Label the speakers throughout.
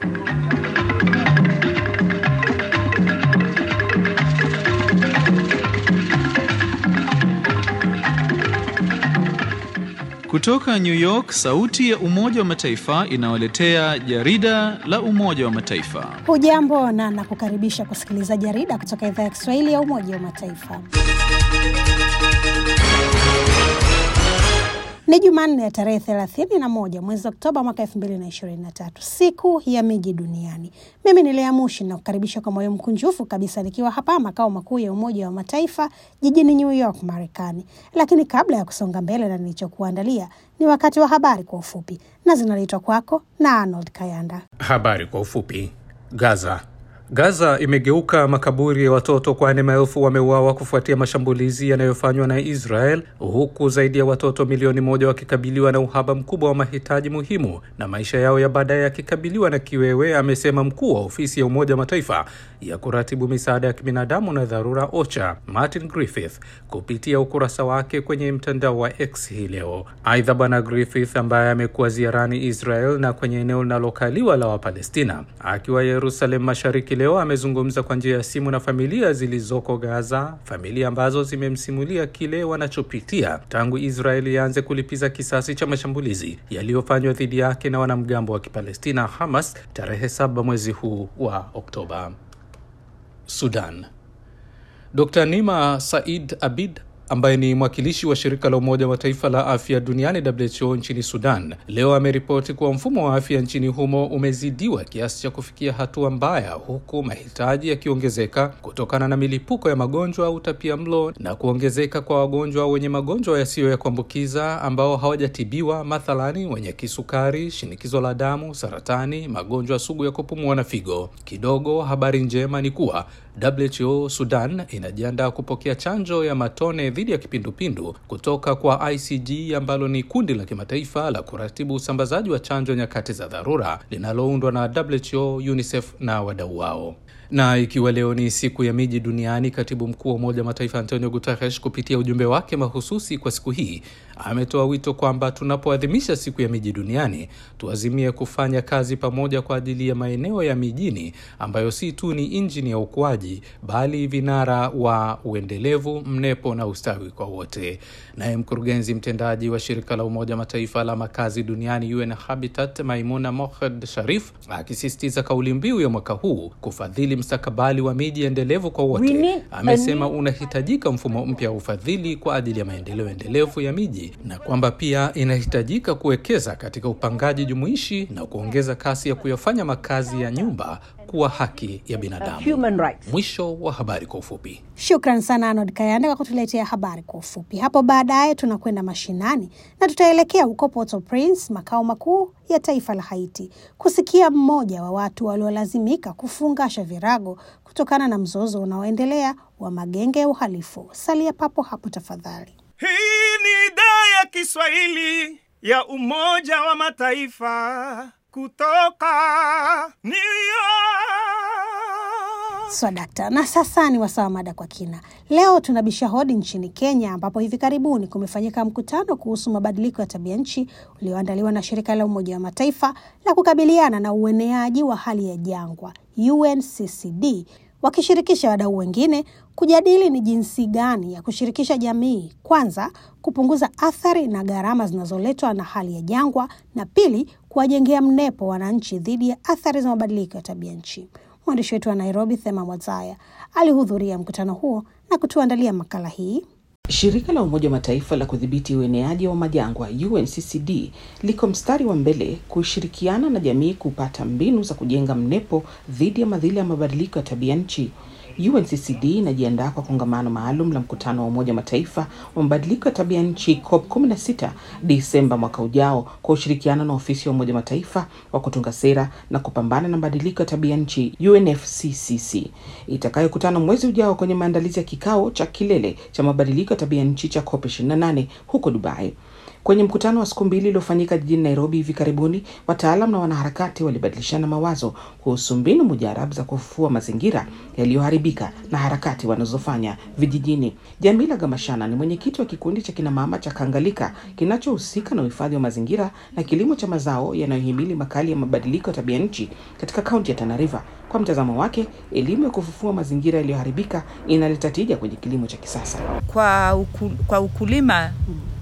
Speaker 1: Kutoka New York, sauti ya Umoja wa Mataifa inawaletea jarida la Umoja wa Mataifa.
Speaker 2: Hujambo na nakukaribisha kusikiliza jarida kutoka idhaa ya Kiswahili ya Umoja wa Mataifa. Ni Jumanne ya tarehe 31 mwezi Oktoba mwaka 2023, siku ya miji duniani. Mimi ni Lea Mushi na kukaribisha kwa moyo mkunjufu kabisa nikiwa hapa makao makuu ya Umoja wa Mataifa jijini New York, Marekani. Lakini kabla ya kusonga mbele na nilichokuandalia, ni wakati wa habari kwa ufupi na zinaletwa kwako na Arnold Kayanda.
Speaker 3: Habari kwa ufupi. Gaza. Gaza imegeuka makaburi ya watoto kwani maelfu wameuawa kufuatia mashambulizi yanayofanywa na Israel, huku zaidi ya watoto milioni moja wakikabiliwa na uhaba mkubwa wa mahitaji muhimu na maisha yao ya baadaye yakikabiliwa na kiwewe, amesema mkuu wa ofisi ya Umoja wa Mataifa ya kuratibu misaada ya kibinadamu na dharura OCHA Martin Griffith kupitia ukurasa wake kwenye mtandao wa X hii leo. Aidha, Bwana Griffith ambaye amekuwa ziarani Israel na kwenye eneo linalokaliwa la Wapalestina akiwa Yerusalem Mashariki leo amezungumza kwa njia ya simu na familia zilizoko Gaza, familia ambazo zimemsimulia kile wanachopitia tangu Israel ianze kulipiza kisasi cha mashambulizi yaliyofanywa dhidi yake na wanamgambo wa Kipalestina Hamas tarehe saba mwezi huu wa Oktoba. Sudan. Dr. Nima Said Abid ambaye ni mwakilishi wa shirika la Umoja wa Mataifa la afya duniani WHO nchini Sudan leo ameripoti kuwa mfumo wa afya nchini humo umezidiwa kiasi cha kufikia hatua mbaya, huku mahitaji yakiongezeka kutokana na milipuko ya magonjwa au utapia mlo na kuongezeka kwa wagonjwa wenye magonjwa yasiyo ya kuambukiza ambao hawajatibiwa, mathalani wenye kisukari, shinikizo la damu, saratani, magonjwa sugu ya kupumua na figo. Kidogo habari njema ni kuwa WHO Sudan inajiandaa kupokea chanjo ya matone dhidi ya kipindupindu kutoka kwa ICG ambalo ni kundi la kimataifa la kuratibu usambazaji wa chanjo nyakati za dharura linaloundwa na WHO, UNICEF na wadau wao. Na ikiwa leo ni siku ya miji duniani, katibu mkuu wa Umoja wa Mataifa Antonio Guterres kupitia ujumbe wake mahususi kwa siku hii ametoa wito kwamba tunapoadhimisha siku ya miji duniani tuazimie kufanya kazi pamoja kwa ajili ya maeneo ya mijini ambayo si tu ni injini ya ukuaji bali vinara wa uendelevu, mnepo na ustawi kwa wote. Naye mkurugenzi mtendaji wa shirika la Umoja wa Mataifa la makazi duniani UN Habitat, Maimuna Mohed Sharif akisisitiza kauli mbiu ya mwaka huu kufadhili mstakabali wa miji endelevu kwa wote, amesema unahitajika mfumo mpya wa ufadhili kwa ajili ya maendeleo endelevu ya miji na kwamba pia inahitajika kuwekeza katika upangaji jumuishi na kuongeza kasi ya kuyafanya makazi ya nyumba kuwa haki ya binadamu. Mwisho wa habari kwa ufupi.
Speaker 2: Shukran sana Arnold Kayanda kwa kutuletea habari kwa ufupi. Hapo baadaye tunakwenda mashinani na tutaelekea huko Port-au-Prince, makao makuu ya taifa la Haiti, kusikia mmoja wa watu waliolazimika kufungasha virago kutokana na mzozo unaoendelea wa magenge ya uhalifu. Salia papo hapo tafadhali.
Speaker 4: Hii ni idhaa ya Kiswahili ya Umoja wa Mataifa kutoka New York.
Speaker 2: Swadakta. Na sasa ni wasawa mada kwa kina. Leo tunabisha hodi nchini Kenya, ambapo hivi karibuni kumefanyika mkutano kuhusu mabadiliko ya tabia nchi ulioandaliwa na shirika la Umoja wa Mataifa la kukabiliana na ueneaji wa hali ya jangwa UNCCD wakishirikisha wadau wengine kujadili ni jinsi gani ya kushirikisha jamii, kwanza kupunguza athari na gharama zinazoletwa na hali ya jangwa, na pili kuwajengea mnepo wananchi dhidi ya athari za mabadiliko ya tabia nchi. Mwandishi wetu wa Nairobi, Thema Mwazaya, alihudhuria mkutano huo na kutuandalia makala hii.
Speaker 5: Shirika la Umoja wa Mataifa la kudhibiti ueneaji wa majangwa UNCCD liko mstari wa mbele kushirikiana na jamii kupata mbinu za kujenga mnepo dhidi ya madhila ya mabadiliko ya tabia nchi. UNCCD inajiandaa kwa kongamano maalum la mkutano wa Umoja wa Mataifa wa mabadiliko ya tabia nchi COP 16 Disemba mwaka ujao kwa ushirikiano na ofisi ya Umoja wa Mataifa wa kutunga sera na kupambana na mabadiliko ya tabia nchi UNFCCC itakayokutana mwezi ujao kwenye maandalizi ya kikao cha kilele cha mabadiliko ya tabia nchi cha COP 28 huko Dubai. Kwenye mkutano wa siku mbili uliofanyika jijini Nairobi hivi karibuni, wataalam na wanaharakati walibadilishana mawazo kuhusu mbinu mujarabu za kufufua mazingira yaliyoharibika na harakati wanazofanya vijijini. Jamila Gamashana ni mwenyekiti wa kikundi cha kinamama cha Kangalika kinachohusika na uhifadhi wa mazingira na kilimo cha mazao yanayohimili makali ya mabadiliko ya tabia nchi katika kaunti ya Tana River. Kwa mtazamo wake, elimu ya kufufua mazingira yaliyoharibika inaleta tija kwenye kilimo cha kisasa.
Speaker 6: Kwa, uku, kwa ukulima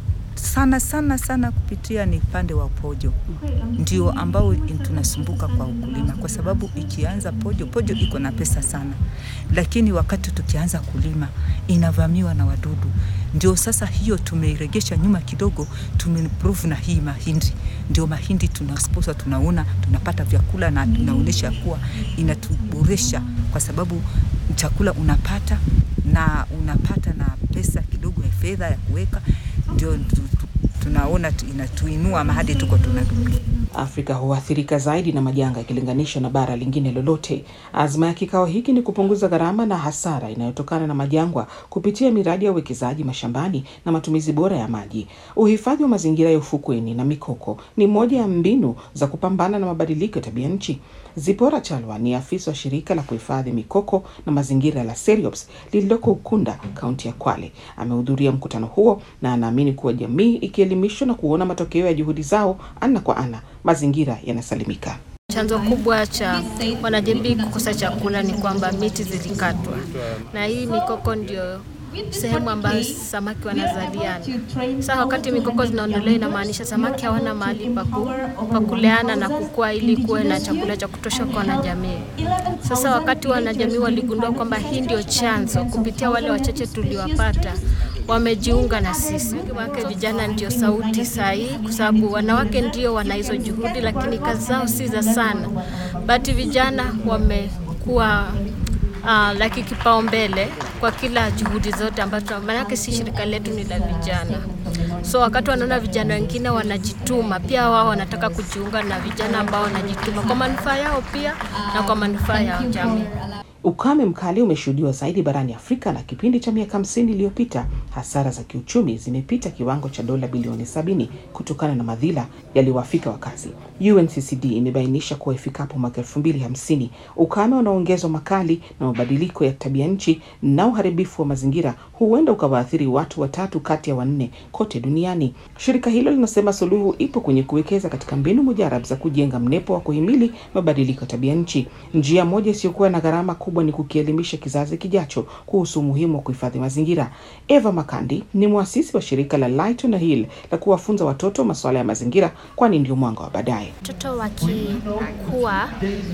Speaker 6: sana sana sana kupitia ni upande wa pojo ndio ambao tunasumbuka kwa ukulima, kwa sababu ikianza pojo, pojo iko na pesa sana, lakini wakati tukianza kulima inavamiwa na wadudu. Ndio sasa hiyo tumeiregesha nyuma kidogo, tumeimprove na hii mahindi. Ndio mahindi tunasposa, tunaona tunapata vyakula na tunaonyesha kuwa inatuboresha, kwa sababu chakula unapata na unapata na pesa kidogo ya fedha ya kuweka ndio tunaona inatuinua mahali tuko tunadumia.
Speaker 5: Afrika huathirika zaidi na majanga ikilinganishwa na bara lingine lolote. Azma ya kikao hiki ni kupunguza gharama na hasara inayotokana na majangwa kupitia miradi ya uwekezaji mashambani na matumizi bora ya maji. Uhifadhi wa mazingira ya ufukweni na mikoko ni moja ya mbinu za kupambana na mabadiliko ya tabia nchi. Zipora Chalwa ni afisa wa shirika la kuhifadhi mikoko na mazingira la Seriops lililoko Ukunda, kaunti ya Kwale. Amehudhuria mkutano huo na anaamini kuwa jamii ikielimishwa na kuona matokeo ya juhudi zao ana kwa ana, mazingira yanasalimika.
Speaker 7: Chanzo kubwa cha wanajamii kukosa chakula ni kwamba miti zilikatwa, na hii mikoko ndio sehemu ambayo samaki wanazaliana. Sasa wakati mikoko zinaondolewa, inamaanisha samaki hawana mahali pa kuleana na kukua ili kuwe na chakula cha kutosha kwa wanajamii. Sasa wakati wanajamii waligundua kwamba hii ndio chanzo, kupitia wale wachache tuliwapata wamejiunga na sisi. Wanawake vijana ndio sauti sahihi, kwa sababu wanawake ndio wana hizo juhudi, lakini kazi zao si za sana. Bati vijana wamekuwa uh, laki kipaumbele kwa kila juhudi zote ambazo, maanake si shirika letu ni la vijana, so wakati wanaona vijana wengine wanajituma, pia wao wanataka kujiunga na vijana ambao wanajituma kwa manufaa yao pia na kwa manufaa ya jamii.
Speaker 5: Ukame mkali umeshuhudiwa zaidi barani Afrika na kipindi cha miaka hamsini iliyopita hasara za kiuchumi zimepita kiwango cha dola bilioni sabini kutokana na madhila yaliyowafika wakazi. UNCCD imebainisha kuwa ifikapo mwaka elfu mbili hamsini ukame unaongezwa makali na mabadiliko ya tabia nchi na uharibifu wa mazingira huenda ukawaathiri watu watatu kati ya wanne kote duniani. Shirika hilo linasema suluhu ipo kwenye kuwekeza katika mbinu mujarab za kujenga mnepo wa kuhimili mabadiliko ya tabia nchi. Njia moja isiyokuwa na gharama kubwa ni kukielimisha kizazi kijacho kuhusu umuhimu wa kuhifadhi mazingira. Eva Makandi ni mwasisi wa shirika la Light on a Hill la kuwafunza watoto masuala ya mazingira, kwani ndio mwanga wa baadaye.
Speaker 8: Watoto wakikuwa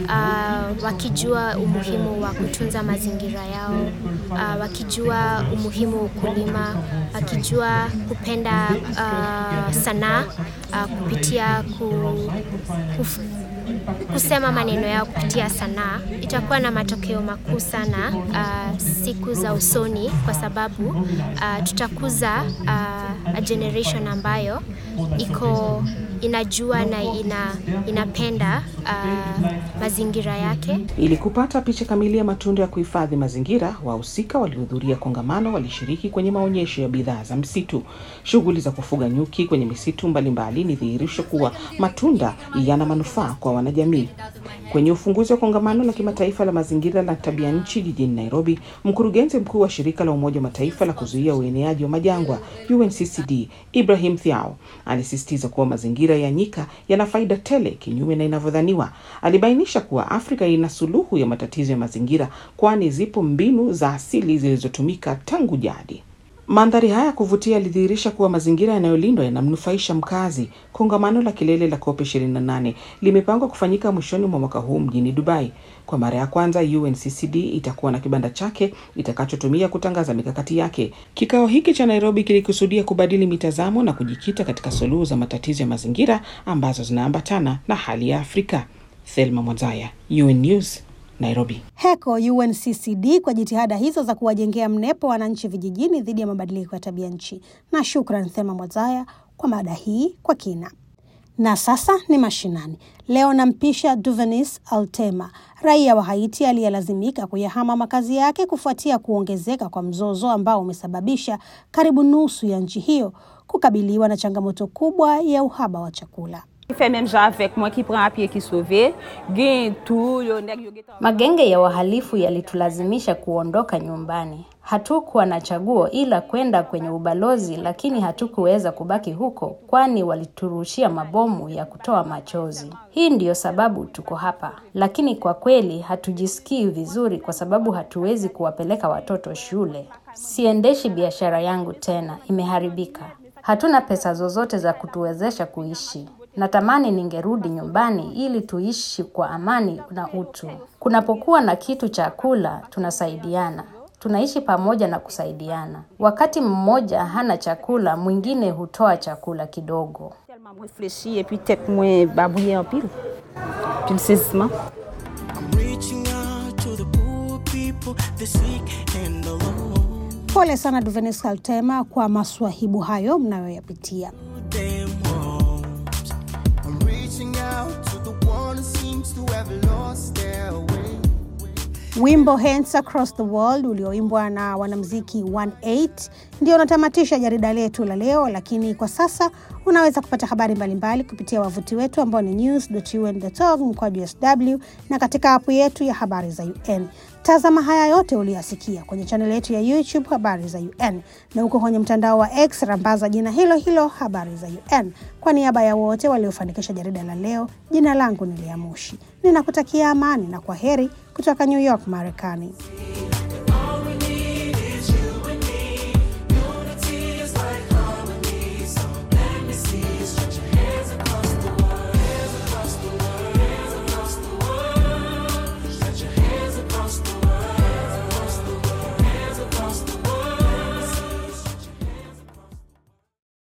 Speaker 8: uh, wakijua umuhimu wa kutunza mazingira yao uh, wakijua umuhimu wa ukulima, wakijua kupenda uh, sanaa uh, kupitia ku, kuf, kusema maneno yao kupitia sanaa itakuwa na matokeo makuu sana uh, siku za usoni, kwa sababu uh, tutakuza uh, a generation ambayo iko inajua na ina, inapenda uh, mazingira yake.
Speaker 5: Ili kupata picha kamili ya matunda ya kuhifadhi mazingira, wahusika waliohudhuria kongamano walishiriki kwenye maonyesho ya bidhaa za msitu. Shughuli za kufuga nyuki kwenye misitu mbalimbali ni dhihirisho kuwa matunda yana manufaa kwa wanajamii. Kwenye ufunguzi wa kongamano la kimataifa la mazingira la tabia nchi jijini Nairobi, mkurugenzi mkuu wa shirika la Umoja wa Mataifa la kuzuia ueneaji wa majangwa UNCCD Ibrahim Thiao alisisitiza kuwa mazingira ya nyika yana faida tele kinyume na inavyodhaniwa. Alibainisha kuwa Afrika ina suluhu ya matatizo ya mazingira, kwani zipo mbinu za asili zilizotumika tangu jadi. Mandhari haya ya kuvutia yalidhihirisha kuwa mazingira yanayolindwa yanamnufaisha mkazi. Kongamano la kilele la COP 28 limepangwa kufanyika mwishoni mwa mwaka huu mjini Dubai. Kwa mara ya kwanza, UNCCD itakuwa na kibanda chake itakachotumia kutangaza mikakati yake. Kikao hiki cha Nairobi kilikusudia kubadili mitazamo na kujikita katika suluhu za matatizo ya mazingira ambazo zinaambatana na hali ya Afrika. Thelma Mwazaya, UN News, Nairobi.
Speaker 2: Heko UNCCD kwa jitihada hizo za kuwajengea mnepo wananchi vijijini dhidi ya mabadiliko ya tabia nchi. Na shukran Thema Mwazaya kwa mada hii kwa kina. Na sasa ni mashinani. Leo nampisha Duvenis Altema, raia wa Haiti aliyelazimika kuyahama makazi yake kufuatia kuongezeka kwa mzozo ambao umesababisha karibu nusu ya nchi hiyo kukabiliwa na changamoto kubwa ya uhaba wa chakula.
Speaker 9: Magenge ya wahalifu yalitulazimisha kuondoka nyumbani. Hatukuwa na chaguo ila kwenda kwenye ubalozi, lakini hatukuweza kubaki huko, kwani waliturushia mabomu ya kutoa machozi. Hii ndiyo sababu tuko hapa, lakini kwa kweli hatujisikii vizuri kwa sababu hatuwezi kuwapeleka watoto shule. Siendeshi biashara yangu tena, imeharibika. Hatuna pesa zozote za kutuwezesha kuishi. Natamani ningerudi nyumbani ili tuishi kwa amani na utu. Kunapokuwa na kitu cha kula, tunasaidiana. Tunaishi pamoja na kusaidiana. Wakati mmoja hana chakula, mwingine hutoa chakula kidogo.
Speaker 2: Pole sana Duvenis Kaltema kwa maswahibu hayo mnayoyapitia. Wimbo Hands Across the World ulioimbwa na wanamuziki 18 ndio unatamatisha jarida letu la leo, lakini kwa sasa unaweza kupata habari mbalimbali kupitia wavuti wetu ambao ni news.un.org mkwaju sw na katika apu yetu ya habari za UN. Tazama haya yote uliyasikia kwenye chaneli yetu ya YouTube habari za UN na huko kwenye mtandao wa X rambaza jina hilo hilo habari za UN. Kwa niaba ya wote waliofanikisha jarida la leo, jina langu ni Lea Mushi, ninakutakia amani na kwa heri kutoka New York, Marekani.